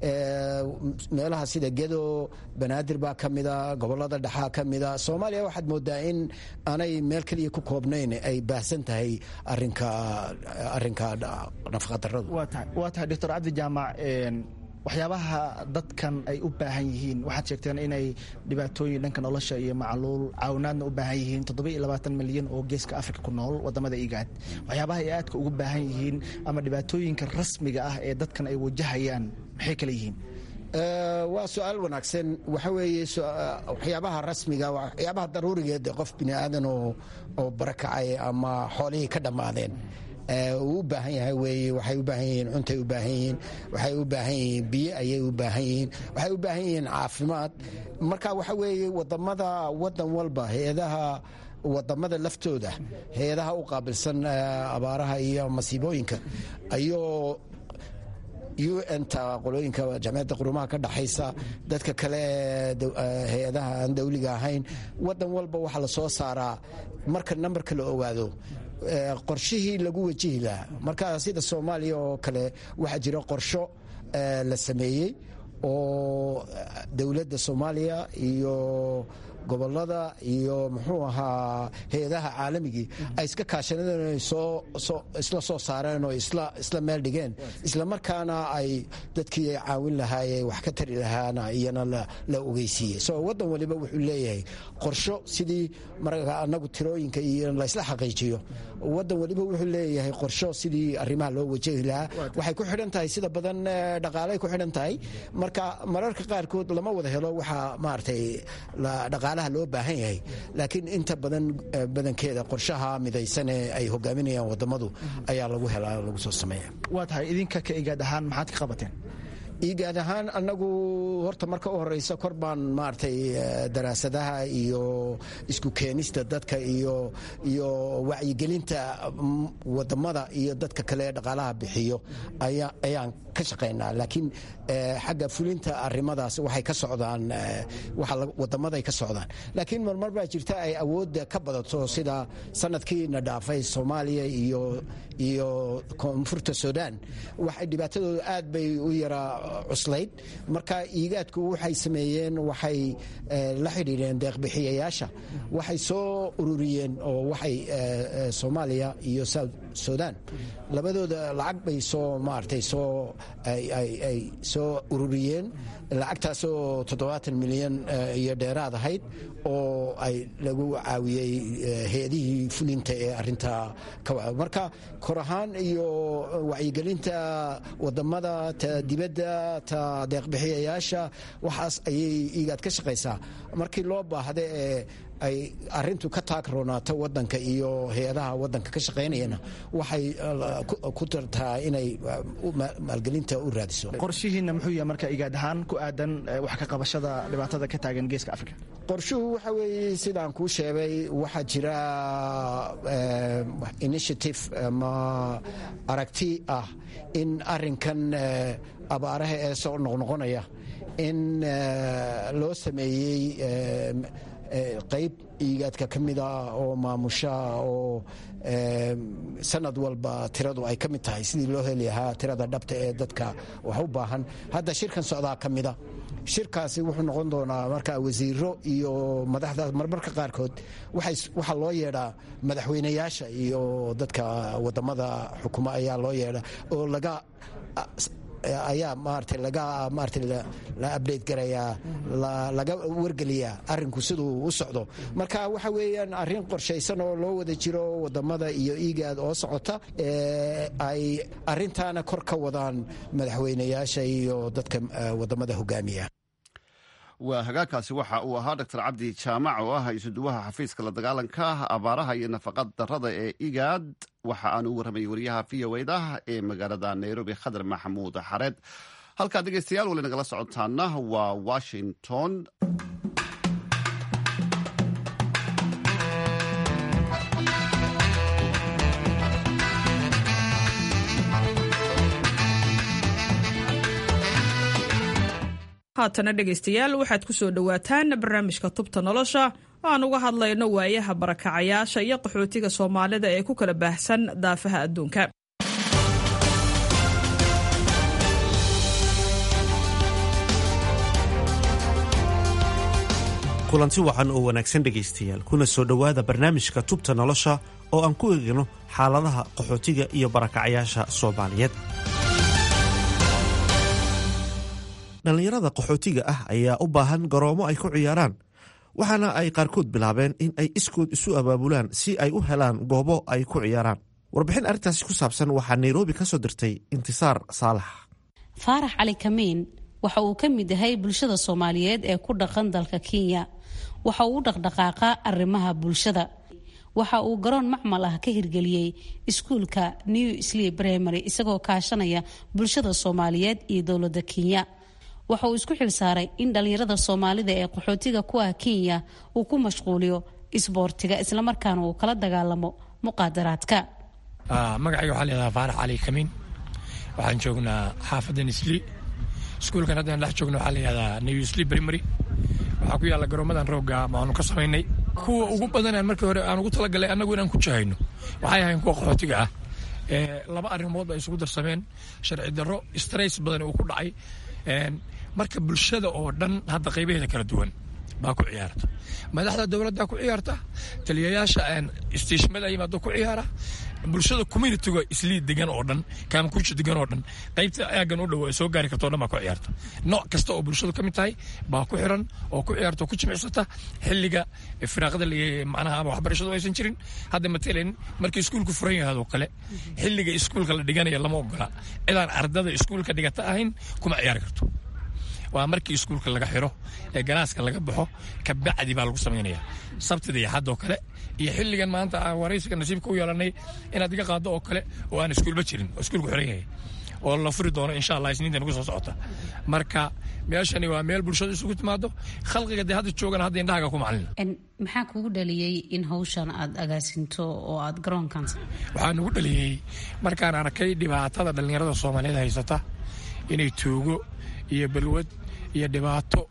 meelaha sida gedo banaadir baa ka mida gobolada dhexaa ka mida soomaaliya waxaad moodaa in aanay meel keliya ku koobnayn ay baahsan tahay arinka arinka nafaqadaradu waa tahay doctor cabdi jaamac waxyaabaha dadkan ay u baahan yihiin waxaad sheegteen inay dhibaatooyin dhanka nolosha iyo macluul caawinaadna u baahan yihiin milyan oo geeska afrika ku nool wadamada igaad waxyaabaha ay aadka ugu baahan yihiin ama dhibaatooyinka rasmiga ah ee dadkan ay wajahayaan maxay kale yihiin waa su-aal wanaagsan waxa weeye waxyaabaha rasmiga waxyaabaha daruurigeed qof bini aadan oo barakacay ama xoolihii ka dhammaadeen uu u baahan yahay weeye waxay u baahan yihiin cuntay u baahan yihiin waxay u baahan yihiin biyo ayay u baahan yihiin waxay u baahan yihiin caafimaad marka waxa weeye wadamada wadan walba hay-adaha wadamada laftooda hay-adaha u qaabilsan abaaraha iyo masiibooyinka ayuu un-ta qolooyinka jamciyadda qurumaha ka dhaxaysa dadka kale hay-adaha aan dawliga ahayn wadan walba waxaa la soo saaraa marka nambarka la ogaado qorshihii lagu wajihi lahaa marka sida soomaaliya oo kale waxaa jira qorsho la sameeyey oo dowladda soomaaliya iyo gobolada iyo muxuu ahaa hay-adaha caalamigii ay iska kaashadeen isla soo saareen oo isla meel dhigeen isla markaana ay dadkii ay caawin lahaaye wax ka tari lahaana iyana la ogeysiiyey so wadan waliba wuxuu leeyahay qorsho sidii marka anagu tirooyinka iyo laysla xaqiijiyo wadan waliba wuxuu leeyahay qorsho sidii arrimaha loo wajahi lahaa waxay ku xidhan tahay sida badan dhaqaalay ku xidhan tahay marka mararka qaarkood lama wada helo waxaa maaragtay dhaqaalaha loo baahan yahay laakiin inta badan badankeeda qorshaha midaysan ee ay hogaaminayaan wadamadu ayaa lagu helaa lagu soo sameeya waa tahay idinka ka igaad ahaan maxaad ka qabateen igaad ahaan anagu horta marka u horeysa kor baan maaragtay daraasadaha iyo isku keenista dadka iyo iyo wacyigelinta wadamada iyo dadka kale ee dhaqaalaha bixiyo ayaan ka shaqaynaa laakiin xagga fulinta arimadaas waxay ka socdaan wadamaday ka socdaan laakiin marmar baa jirta ay awoodda ka badato sida sanadkiina dhaafay soomaaliya iyo iyo koonfurta sudan waxay dhibaatadooda aad bay u yaraa cuslayd marka iigaadku waxay sameeyeen waxay la xidhiidheen deeqbixiyayaasha waxay soo ururiyeen oo waxay soomaaliya iyo south sudan labadooda lacag bay soo maaragtay soo ay soo ururiyeen lacagtaasoo toddobaatan milyan iyo dheeraad ahayd oo ay lagu caawiyey hay-adihii fulinta ee arintaa ka marka kor ahaan iyo wacyigelinta wadamada ta dibadda ta deeqbixiyayaasha waxaas ayay igaad ka shaqaysaa markii loo baahda ee ay arintu ka taagroonaato wadanka iyo hay-adaha wadanka ka shaqaynayana waxay ku tartaa inay maalgelinta u raadiso qorshihiina muxuu yahay marka igaad ahaan ku aadan wax ka qabashada dhibaatada ka taagan geeska africa qorshuhu waxa weeye sidaan kuu sheegay waxaa jira initiative ama aragti ah in arinkan abaaraha ee soo noqnoqonaya in loo sameeyey qayb iigaadka ka mida oo maamusha oo sanad walba tiradu ay ka mid tahay sidii loo heli lahaa tirada dhabta ee dadka wax u baahan hadda shirkan socdaa ka mida shirkaasi wuxuu noqon doonaa marka wasiiro iyo madaxda marmarka qaarkood waxaa loo yeedhaa madaxweynayaasha iyo dadka wadamada xukuma ayaa loo yeedha oo laga ayaa maarata laga maarata la update garayaa laga wargeliyaa arinku siduu u socdo marka waxa weeyaan arrin qorshaysan oo loo wada jiro wadamada iyo igaad oo socota ay arintaana kor ka wadaan madaxweynayaasha iyo dadka wadamada hogaamiya waa hagaagkaasi waxa uu ahaa doctor cabdi jaamac oo ah isuduwaha xafiiska la dagaalanka abaaraha iyo nafaqad darada ee igaad waxa aan u warramayay wariyaha v o eda ee magaalada nairobi khadar maxamuud xareed halkaad dhegeystayaal weli nagala socotaana waa washington haatana dhegaystayaal waxaad ku soo dhowaataan barnaamijka tubta nolosha oo aan uga hadlayno waayaha barakacayaasha iyo qaxootiga soomaalida ee ku kala baahsan daafaha adduunka kulanti wacan oo wanaagsan dhegaystayaal kuna soo dhowaada barnaamijka tubta nolosha oo aan ku eegno xaaladaha qaxootiga iyo barakacayaasha soomaaliyeed dhallinyarada qaxootiga ah ayaa u baahan garoomo ay ku ciyaaraan waxaana ay qaarkood bilaabeen in ay iskood isu abaabulaan si ay u helaan goobo ay ku ciyaaraan warbixin arrintaasi ku saabsan waxaa nairobi ka soo dirtay intisaar saalax faarax cali kamiin waxa uu ka mid yahay bulshada soomaaliyeed ee ku dhaqan dalka kenya waxa uu u dhaqdhaqaaqa arrimaha bulshada waxa uu garoon macmal ah ka hirgeliyey iskuulka new slee primary isagoo kaashanaya bulshada soomaaliyeed iyo dowladda kenya waxa uu isku xilsaaray in dhallinyarada soomaalida ee qaxootiga ku ah kenya uu ku mashquuliyo isboortiga islamarkaana uu kala dagaalamo muqaadaraadka magacayga waxaa leedaha faarax cali kamiin waxaan joognaa xaafadda nisli iskuulkan haddaan dhex joogno waxaa layihahdaa new slee primary waxaa ku yaalla garoomadan roogga maanu ka samaynay kuwa ugu badan aan markii hore aan ugu talagalay annagu inaan ku jahayno waxay ahayn kuwa qaxootiga ah laba arrimood ba isugu darsameen sharci darro strays badan uu ku dhacay marka bulshada oo dhan hadda qaybaheeda kala duwan baa ku ciyaarta madaxda dowladda ku ciyaarta taliyayaasha istiishmada yimaado ku ciyaara bulshada communitiga islii degan oo dhan kaamakuuji degan oo dhan qaybta aagan u dhow ay soo gaari karto o dhan baa ku ciyaarta nooc kasta oo bulshadu ka mid tahay baa ku xiran oo ku ciyaarta oo ku jimicsata xilliga firaaqada macnaha ama waxbarashadu aysan jirin hadda matalan markii iskuulku furan yahaad oo kale xilliga iskuulka la dhiganaya lama ogola cidaan ardada iskuulka dhigata ahayn kuma ciyaari karto waa markii iskuulka laga xiro ee ganaaska laga baxo kabacdi baa lagu samaynaya sabtida iyo xaddoo kale iyo xilligan maanta aan waraysiga nasiibka u yeelanay inaad iga qaado oo kale oo aan iskuulba jirin oo iskuulku xiran yahay oo la furi doono insha allah isniinta nagu soo socota marka meeshani waa meel bulshadu isugu timaado khalqiga dee hadda joogana hadda indhahaga ku macalina maxaa kugu dhaliyey in hawshan aad agaasinto oo aad garoonkan waxaa nagu dhaliyey markaan arkay dhibaatada dhallinyarada soomaaliyeed haysata inay tuugo iyo balwad iyo dhibaato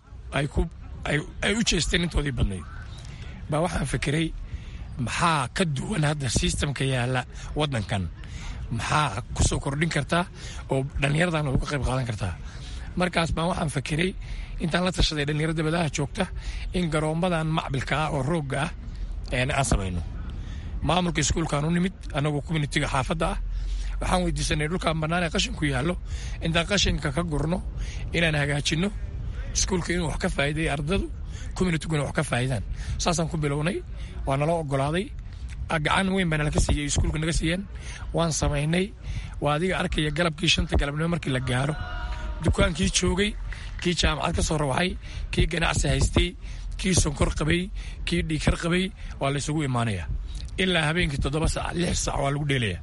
ay u jeesteen intoodii badnayd baa waxaan fikiray maxaa ka duwan hadda sistamka yaalla waddankan maxaa ku soo kordhin kartaa oo dhallinyaradan uga qayb qaadan kartaa markaas baan waxaan fikiray intaan la tashaday dhallinyaro dabadaha joogta in garoommadan macbilka ah oo roogga ah aan samayno maamulka iskuulkaan u nimid annagoo communitiga xaafadda ah waxaan weydiisanay dhulkaan bannaan ee qashinku yaallo intaan qashinka ka gurno inaan hagaajinno iskuulka inuu wax ka faa'iideeyo ardadu communitiguna wax ka faa'iidaan saasaan ku bilownay waa naloo oggolaaday gacan weyn baa nalaka siiyey iskuulka naga siiyeen waan samaynay waa adiga arkaya galabkii shanta galabnimo markii la gaaro dukaankii joogay kii jaamacad ka soo rawaxay kii ganacsi haystay kii sonkor qabay kii dhiikar qabay waa la isugu imaanaya ilaa habeenkii toddoba saac lix saac waa lagu dheelaya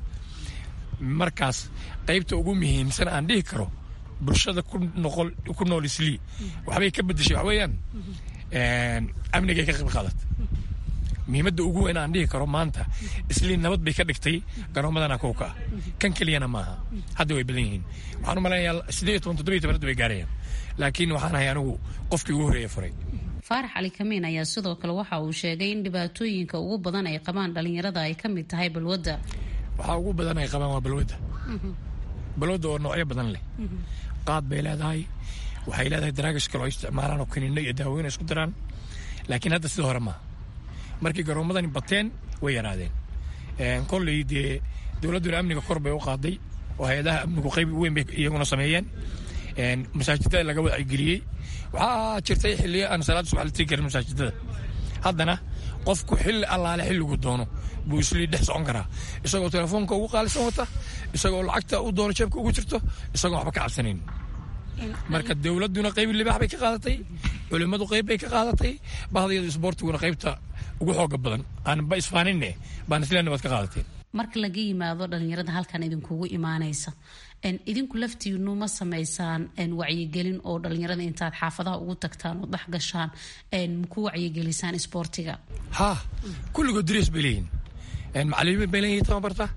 markaas qaybta ugu muhiimsan aan dhihi karo bulshada ku nool islii waxbay ka bedeshay wax weeyaan amnigay ka qayb qaadat muhiimadda ugu weyn aan dhihi karo maanta islii nabad bay ka dhigtay garoomadana kowka ah kan keliyana maaha hadda way badan yihiin waxaan u malaynayaa siddeed iyo toban toddoba iyo toban hadda way gaarayaan laakiin waxaan ahay anigu qofkii ugu horreeya furay faarax cali kamiin ayaa sidoo kale waxa uu sheegay in dhibaatooyinka ugu badan ay qabaan dhallinyarada ay ka mid tahay balwadda waxaa ugu badan ay qabaan waa balwadda balwadda oo noocyo badan leh qaad bay leedahay waxay leedahay daraagish kale oo isticmaalaan oo kaniinno iyo daawooyin isku daraan laakiin hadda sida hore maaha markii garoomadani bateen way yaraadeen kolley dee dowladduna amniga kor bay u qaaday oo hay-adaha amnigu qayb weyn bay iyaguna sameeyeen masaajidada laga wacyigeliyey waxaa jirtay xilliyo aan salaad subax la tegi karin masaajidada haddana qofku xilli allaale xilligu doono buu islii dhex socon karaa isagoo telefoonka ugu qaalisan wata isagoo lacagta u doono jeebka ugu jirto isagoo waxba ka cabsanayn marka dowladduna qayb libaax bay ka qaadatay culimmadu qayb bay ka qaadatay bahdayada isboortiguna qaybta ugu xooga badan aanba isfaaninne baan isleena waad ka qaadateen marka laga yimaado dhalinyarada halkan idinkugu imaanaysa idinku laftiinu ma samaysaan wacyigelin oo dhalinyarada intaad xaafadaha ugu tagtaan oo dhex gashaan maku wacyigelisaan isboortiga ha kulligood dres bay leeyihin macalimiin bay leeyihin tababarta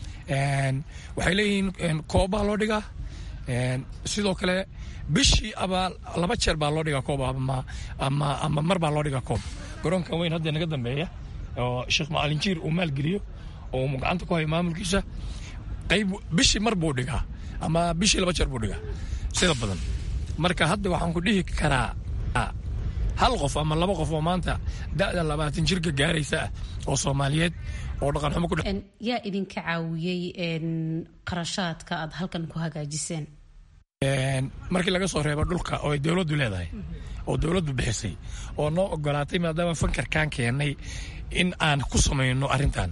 waxay leeyihiin koobaa loo dhigaa sidoo kale bishii aba laba jeer baa loo dhigaa koob ama ama ama mar baa loo dhigaa koob garoonkan weyn hadda naga dambeeya oo sheekh macalin jiir uu maalgeliyo oo gacanta ku hayo maamulkiisa qayb bishii mar buu dhigaa ama bishii laba jeer buu dhigaa sida badan marka hadda waxaan ku dhihi karaa hal qof ama laba qof oo maanta da'da labaatan jirka gaaraysa ah oo soomaaliyeed oo dhaqan xumo ku yaa idinka caawiyey qarashaadka aad halkan ku hagaajiseen markii laga soo reebo dhulka oo ay dowladdu leedahay oo dowladdu bixisay oo noo ogolaatay maadaama fankarkaan keennay in aan ku samayno arrintan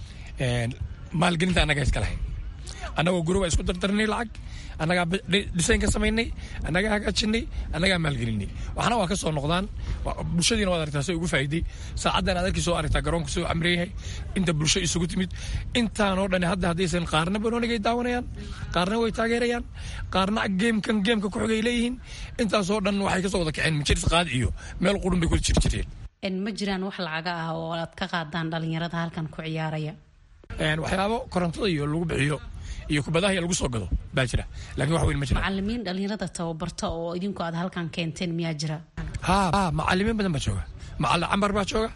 maalgelinta annagaa iska lahayn annagoo guruba isku dardarnay lacag annagaa dhisayn ka samaynay annagaa hagaajinay annagaa maalgelinay waxna waa ka soo noqdaan bulshadiina waad aragtaa say ugu faa'iiday saacaddan aad arkii soo aragtaa garoonka soo camreeyahay inta bulsho isugu timid intaanoo dhan hadda haddaysan qaarna banoonigay daawanayaan qaarna way taageerayaan qaarna geemkan geemka ku xigay leeyihiin intaasoo dhan waxay ka soo wada kaceen majiris qaad iyo meel qurun bay ku jiri jireen ma jiraan wax lacaga ah oo aad ka qaadaan dhalinyarada halkan ku ciyaaraya waxyaabo korontada iyo lagu bixiyo iyo kubadaha iyo lagu soo gado baa jira laakiin wax weyn ma jira macalimiin dhalinyarada tababarta oo idinku aad halkan keenteen miyaa jira ha ha macalimiin badan baa jooga macalin cambar baa jooga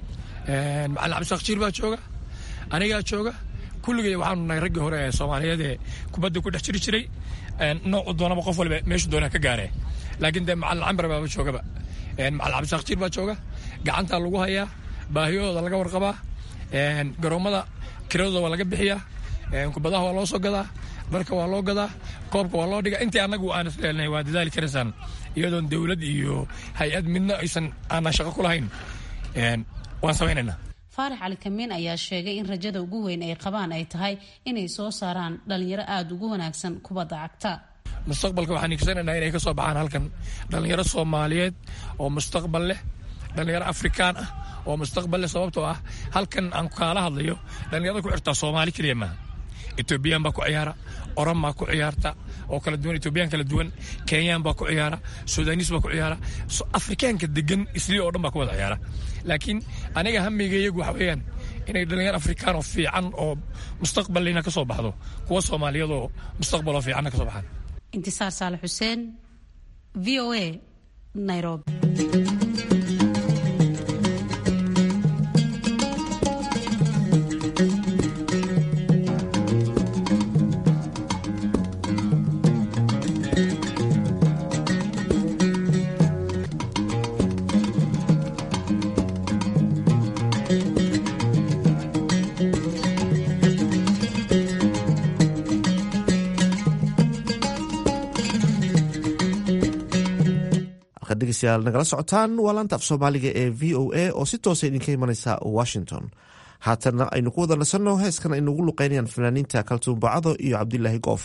macalin cabdisaaq jiir baa jooga anigaa jooga kulligay waxaanu nahay raggii hore ee soomaaliyeed ee kubadda ku dhex jiri jiray noocu doonaba qof waliba meeshu doonaa ka gaaree laakiin dee macalin cambar baaba joogaba macalin cabdisaaq jiir baa jooga gacantaa lagu hayaa baahiyahooda laga warqabaa garoommada kiradooda waa laga bixiyaa kubadaha waa loo soo gadaa dharka waa loo gadaa koobka waa loo dhigaa intii annagu aan isleelnahay waa dadaali karaysaan iyadoon dowlad iyo hay-ad midna aysan aanan shaqo ku lahayn waan samaynaynaa faarax cali kamiin ayaa sheegay in rajada ugu weyn ay qabaan ay tahay inay soo saaraan dhalinyaro aada ugu wanaagsan kubadda cagta mustaqbalka waxaan iigsanaynaa inay ka soo baxaan halkan dhalinyaro soomaaliyeed oo mustaqbal leh dhalinyaro afrikaan ah oo mustaqbal leh sababtoo ah halkan aan kaala hadlayo dhalinyarada ku xirtaa soomaali keliya maaha etoobiyaan baa ku ciyaara oran baa ku ciyaarta oo kala duwan etoobiyaan kala duwan kenyaan baa ku ciyaara sudanis baa ku ciyaara afrikaanka degan islii oo dhan baa ku wada ciyaara laakiin aniga hamiga iyagu waxa weeyaan inay dhalinyar afrikaan oo fiican oo mustaqbalina ka soo baxdo kuwa soomaaliyeed oo mustaqbal oo fiicanna ka soo baxaan intisaar saale xuseen v o a nairobi degeystayaal nagala socotaan waa laanta af soomaaliga ee v o a oo si toosa idinka imanaysa washington haatanna aynu ku wada nasanno heeskan ay nagu luqeynayaan fanaaniinta kaltuun bacado iyo cabdilaahi goof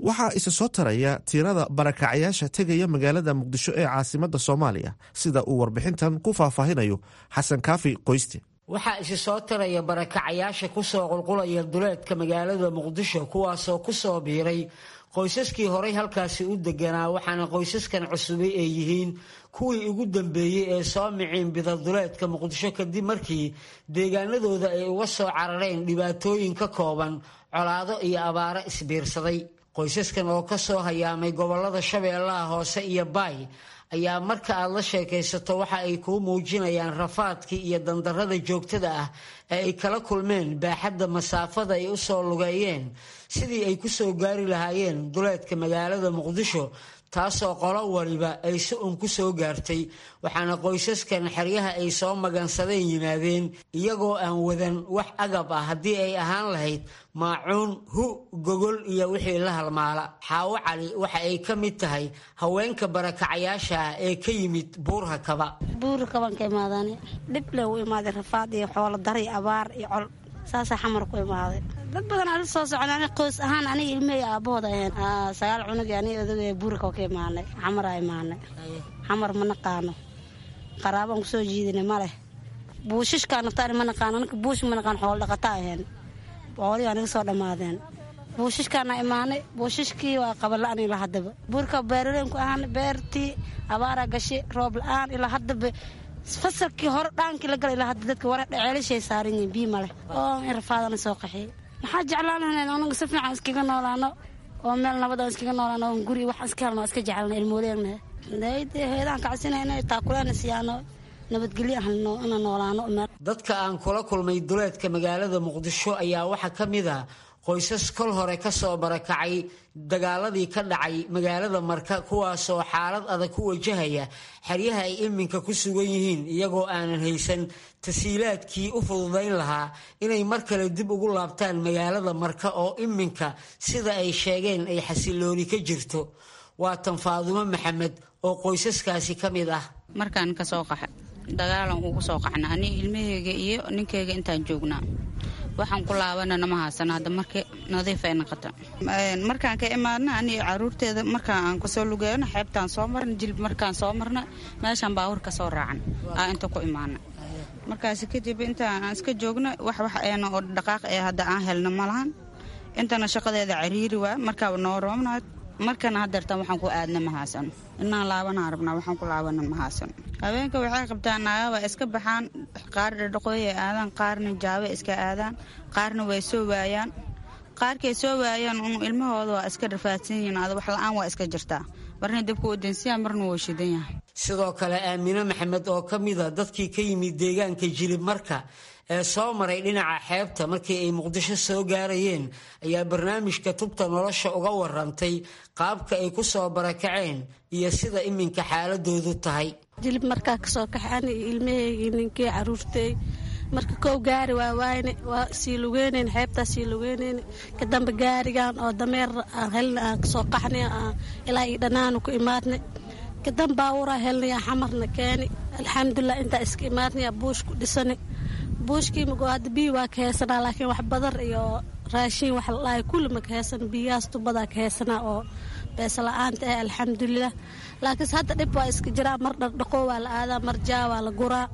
waxaa isa soo taraya tirada barakacayaasha tegaya magaalada muqdisho ee caasimadda soomaaliya sida uu warbixintan ku faahfaahinayo xasan kaafi qoyste waxaa isi soo taraya barakacayaasha kusoo qulqulaya duleedka magaalada muqdisho kuwaasoo kusoo biiray qoysaskii horay halkaasi u deganaa waxaana qoysaskan cusubay ay yihiin kuwii ugu dambeeyey ee soo miciin bida duleedka muqdisho kadib markii deegaanadooda ay uga soo carareen dhibaatooyin ka kooban colaado iyo abaaro isbiirsaday qoysaskan oo ka soo hayaamay gobolada shabeellaha hoose iyo baay ayaa marka aad la sheekaysato waxa ay kuu muujinayaan rafaadkii iyo dandarrada joogtada ah ee ay kala kulmeen baaxadda masaafada ay u soo lugeeyeen sidii ay ku soo gaari lahaayeen duleedka magaalada muqdisho taasoo qolo waliba ay si un ku soo gaartay waxaana qoysaskan xeryaha ay soo magansadeen yimaadeen iyagoo aan wadan wax agab ah haddii ay ahaan lahayd maacuun hu gogol iyo wixii la halmaala xaawo cali waxa ay ka mid tahay haweenka barakacayaasha ah ee ka yimid buurha kaba buurha kaban ka imaadaan dhib le u imaaday rafaad iyo xoolo dari abaar iyo col saasaa xamar ku imaaday dad badan ala soo socda qoys ahaan aniga ilmahey aabahooda aheen sagaal cunug aniga odaga buurka ka imaanay xamaraa imaanay xamar ma naqaano qaraabaan kusoo jiidina ma leh buushishkaa naftaani ma naqaano anka buush ma naqaan xoolo dhaqata aheen xoolihii aniga soo dhammaadeen buushishkaana imaanay buushishkii waa qabala-an ilaa haddaba buurka beeraleenku ahaan beertii abaaraa gashay roob la-aan ilaa haddaba fasalkii hore dhaankii la gala ilaa hadda dadka wara ceelashay saaran yihiin bii maleh oo in rafaadana soo qaxiyay maxaa jeclaan lahayn anaga si fiican iskaga noolaano oo meel nabad aan iskaga noolaano oo guri wax iska helno iska jecelna ilmooleenna heedaan kacsinayna taakuleena siyaano nabadgelyo ahlno ina noolaano dadka aan kula kulmay duleedka magaalada muqdisho ayaa waxaa ka mid ah qoysas kol hore ka soo barakacay dagaaladii ka dhacay magaalada marka kuwaasoo xaalad adag ku wajahaya xeryaha ay iminka ku sugan yihiin iyagoo aanan haysan tasiilaadkii u fududayn lahaa inay mar kale dib ugu laabtaan magaalada marka oo iminka sida ay sheegeen ay xasilooni ka jirto waa tan faadumo maxamed oo qoysaskaasi ka mid ah markaan kasoo qaxa dagaalan ugu soo qaxna aniga ilmaheyga iyo ninkeyga intaan joognaa waxaan ku laabanana ma haasana hadda marka nadiif ay noqota markaan ka imaadna aniga caruurteeda markaan aan kasoo lugeeyno xeebtaan soo marna jilib markaan soo marna meeshaan baawur ka soo raacan aa inta ku imaana markaas kadib intaan aan iska joogno wax wax eena oo dhaqaaq ee hadda aan helno ma lahan intana shaqadeeda cariiri waa markaaba noo roobna markana hadeertan waxaan ku aadna ma haasano inaan laabanaan rabnaa waxaan ku laabana ma haasano habeenka waxay qabtaan naagaba iska baxaan qaar dhadhaqooyay aadaan qaarna jaabe iska aadaan qaarna way soo waayaan qaarkay soo waayaan un ilmahooda waa iska rafaadsan yihiin ada wax la-aan waa iska jirtaa marna dabka wadansiyaa marna wuu shidan yahay sidoo kale aamine maxamed oo ka mida dadkii ka yimid deegaanka jilib marka ee soo maray dhinaca xeebta markii ay muqdisho soo gaarayeen ayaa barnaamijka tubta nolosha uga warantay qaabka ay ku soo barakaceen iyo sida iminka xaaladoodu tahay jilib markaa kasoo kaxay ani ilmaheygi ninkii caruurtey marka kow gaari waa waayne waa sii lugeyneyn xeebtaa sii lugeyneyn kadamba gaarigan oo dameer aan helna aan kasoo qaxnay ilaa io dhanaanu ku imaadnay kadan baawuraa helnaya xamarna keeni alxamdulilah intaa iska imaadnaya buush ku dhisani buushkii mago hadda biyi waa ka heesanaa laakiin wax badar iyo raashiin wax ladhahay kulli ma ka heesan biyahaas tubadaa ka heesanaa oo beesa la-aanta ah alxamdulilah laakiinse hadda dhib waa iska jiraa mar dhardhaqoo waa la aadaa mar jaa waa la guraa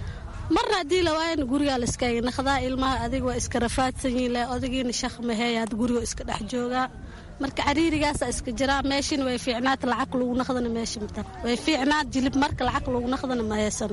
marna haddii la waayana gurigaa la iskaaga naqdaa ilmaha adiga waa iska rafaadsan yihin le odagiina shaq maheeya had gurigo iska dhex joogaa marka cariirigaasa iska jiraa meeshina way fiicnaata lacag lagu naqdana meesha matan way fiicnaat jilib marka lacag lagu naqdana ma heesano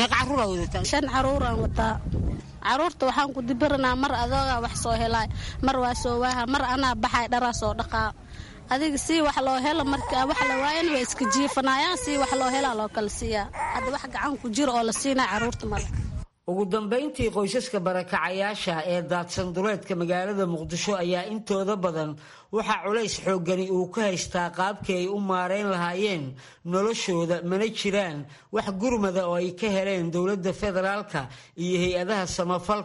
shan caruuraan wataa caruurta waxaan ku dibiranaa mar adoogaa wax soo helaa mar waa soo waaha mar anaa baxay dharaa soo dhaqaa adiga sii wax loo helo marka wax la waayana waa iska jiifanayaan sii wax loo helaa loo kala siiyaa hadda wax gacan ku jiro oo la siinaa caruurta male ugu dambayntii qoysaska barakacayaasha ee daadsan duleedka magaalada muqdisho ayaa intooda badan waxaa culays xooggani uu ka haystaa qaabkii ay u maareyn lahaayeen noloshooda mana jiraan wax gurmada oo ay ka heleen dowladda federaalka iyo hay-adaha samafalka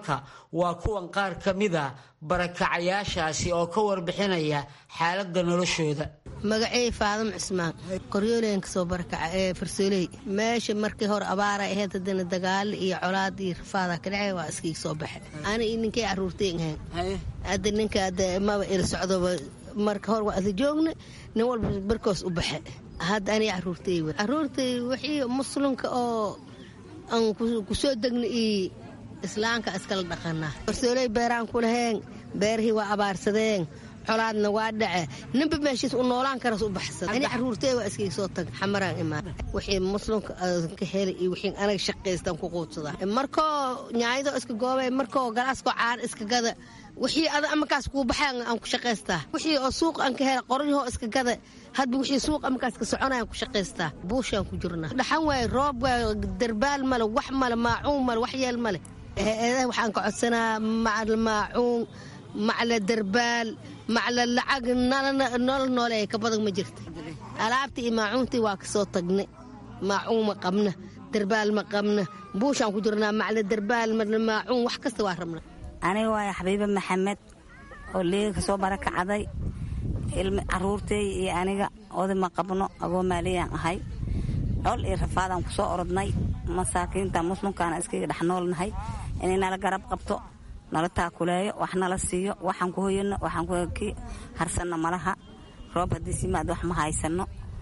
waa kuwan qaar ka mida barakacayaashaasi oo ka warbixinaya xaaladda noloshooda magacey faadamo cismaan qoryooleyn kasoo barakaca ee farsooley meesha markii hore abaara ahayd haddana dagaalo iyo colaad iyo rafaada ka dhacay waa iskiga soo baxe ani iyo ninkay caruurtay ahayn hadda ninka maba ila socdoba marka hore waa ada joogna nin walba barkoos u baxe hadda aniga caruurtay w caruurtay wixii muslimka oo aan kusoo degna iyo islaamka iskala dhaqanaa farsooley beeraan ku laheen beerihii waa abaarsadeen colaadna waa dhace ninba meeshiis u noolaan karas u baxsada ani caruurtey waa iskayga soo tag xamaraan imaan wixii muslimka ka heli iyo wixii anaga shaqaystaan ku quudsadaa markoo nyaayadoo iska goobay markoo galaaskoo caana iska gada wixii ada amakaas kuu baxay aan ku shaqaystaa wixii oo suuq aan ka hela qoryahoo iska gada hadba wixii suuq amakaas ka soconayaan ku shaqaystaa buushaan ku jirnaa dhaxan waaye roob waaye darbaal male wax male maacuun male wax yeel male eedaha waxaan ka codsanaa macal maacuun macla darbaal macla lacag nolol noole ka badan ma jirta alaabtii iyo maacuuntii waa kasoo tagne maacuun ma qabna darbaal ma qabna buushaan ku jirnaa macla darbaal macla maacuun wax kasta waa rabna aniga waaya xabiibe maxamed oo liiga kasoo barakacday caruurtey iyo aniga oday ma qabno agoo maaliyaan ahay col iyo rafaadaan ku soo orodnay masaakiinta muslimkaana iskaga dhex noolnahay inay nala garab qabto nala taakuleeyo wax nala siiyo waxaan ku hoyano waxaan ki harsanno malaha roob haddii simaad wax ma haysano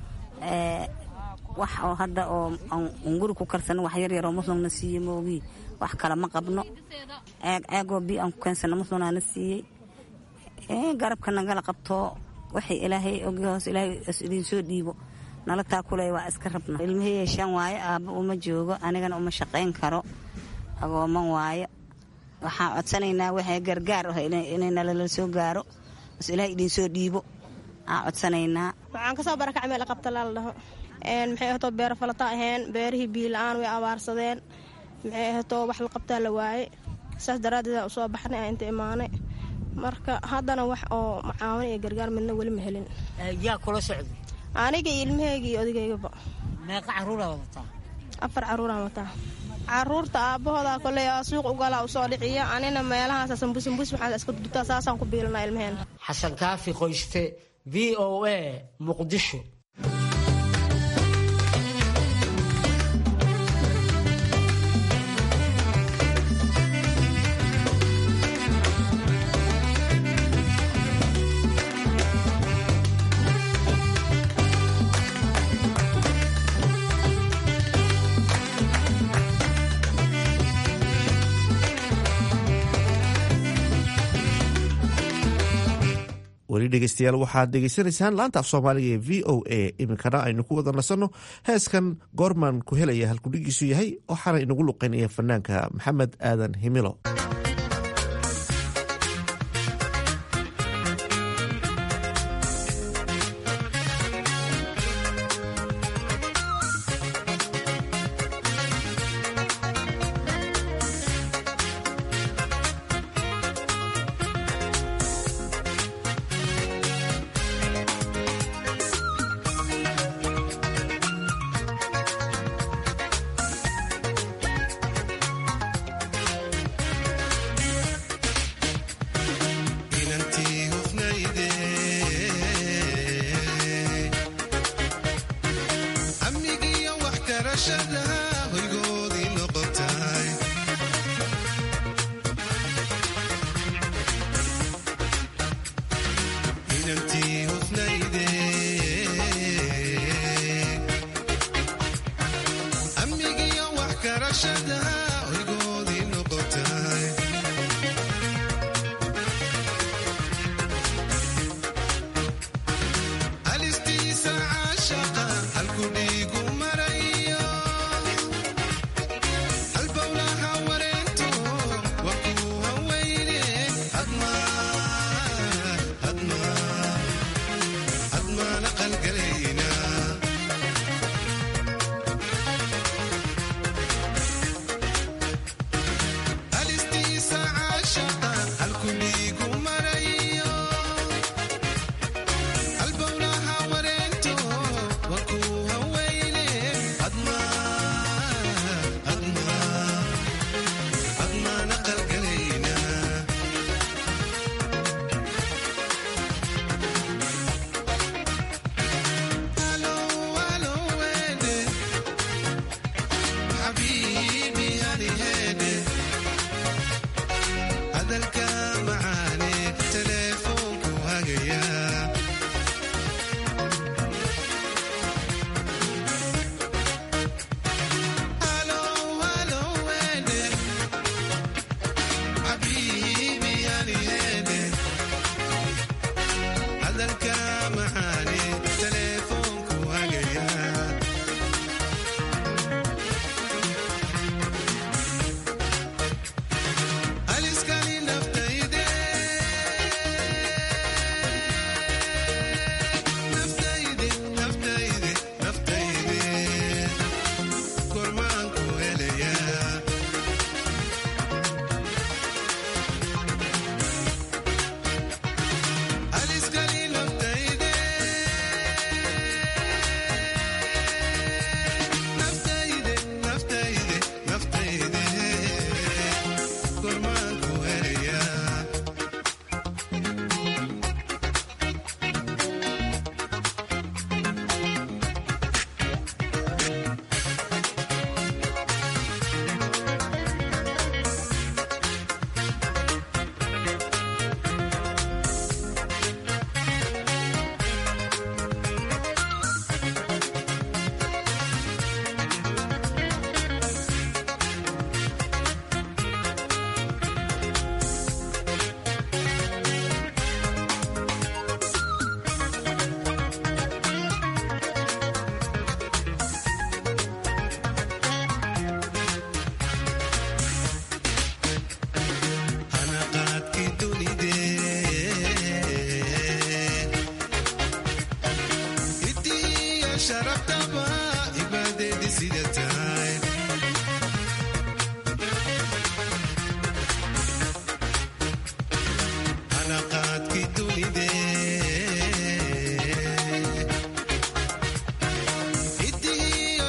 wax oo hadda oo unguri ku karsano wax yaryaroo muslimna siiye moogii wax kale ma qabno ceeg ceegoo bi aan ku keensano muslimnaana siiyey garabka nagala qabtoo waxay ilaahay ogi hoos ilaahay idinsoo dhiibo nala taakuleeyo waa iska rabna ilmihii yeeshaan waayo aabba uma joogo anigana uma shaqayn karo agooman waayo waxaan codsanaynaa waxay gargaar ah inay nalala soo gaaro bas ilaah idinsoo dhiibo aan codsanaynaa waxaan kasoo barakacay meel qabta laala dhaho maxay ahatoo beero falata aheen beerihii biila-aan way abaarsadeen maxay ahatoo wax la qabtaa la waaye saas daraaddeed aan usoo baxnay aan inta imaanay marka haddana wax oo macaawin iyo gargaar midna weli ma helin yaa kula socday aniga iyo ilmahayga iyo odagaygaba meeqa caruuraa wadataa afar caruuraan wataa caruurta aabbahooda koley suuq ugalaa usoo dhiciya anina meelahaas sambusambus waxaan iska dutaa saasaan ku biilanaa ilmaheen xasan kaafi qoyste v o a muqdisho weli dhegeystayaal waxaad dhegeysanaysaan laanta af soomaaliga ee v o a iminkana aynu ku wada nasanno heeskan goorman ku helaya halkudhigiisu yahay waxaana inagu luqeynaya fanaanka maxamed aadan himilo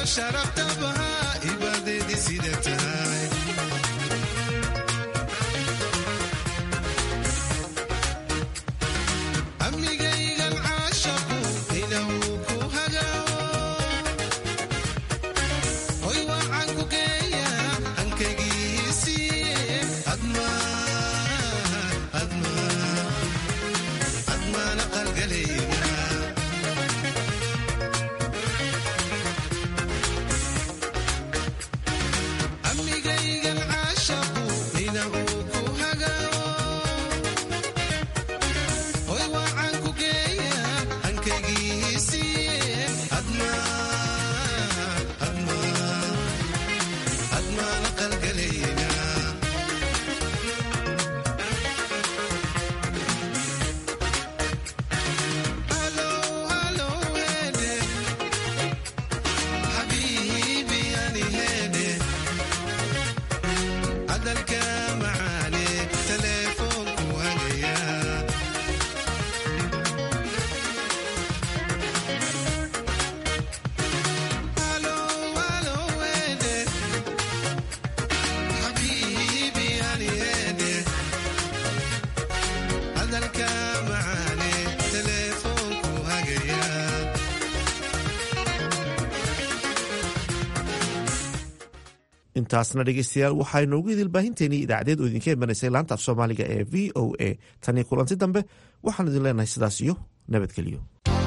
intaasna dhegeystayaal waxaa inoogu idil baahinteenii idaacadeed oo idinka imanaysay laanta af soomaaliga ee v o a tanii kulanti dambe waxaan idin leenahay sidaas iyo nabadgelyo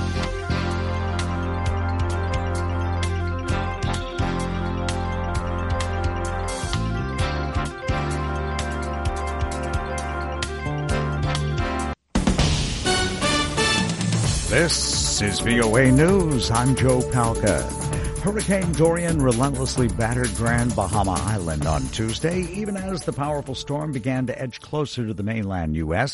This is VOA News. I'm Joe Palca. Hurricane Dorian relentlessly battered Grand Bahama Island on Tuesday, even as the powerful storm began to edge closer to the mainland U.S.